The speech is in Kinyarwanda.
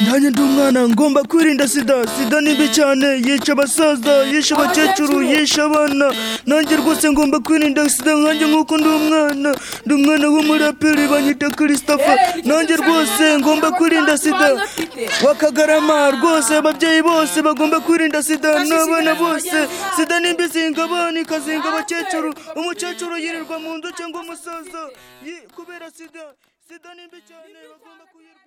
nanjye ndi umwana ngomba kwirinda sida sida ni mbi cyane yica abasaza yisha abakecuru yisha abana nanjye rwose ngomba kwirinda sida nkanjye nk'uko ndi umwana ndi umwana w'umuraperi banyita christopher nanjye rwose ngomba kwirinda sida wakagarama rwose ababyeyi bose bagomba kwirinda sida n'abana bose sida ni mbi zinga abana ikazinga abakecuru umukecuru yirirwa mu nzu cyangwa umusaza Yi- kubera sida sida ni mbi cyane bagomba kuyirinda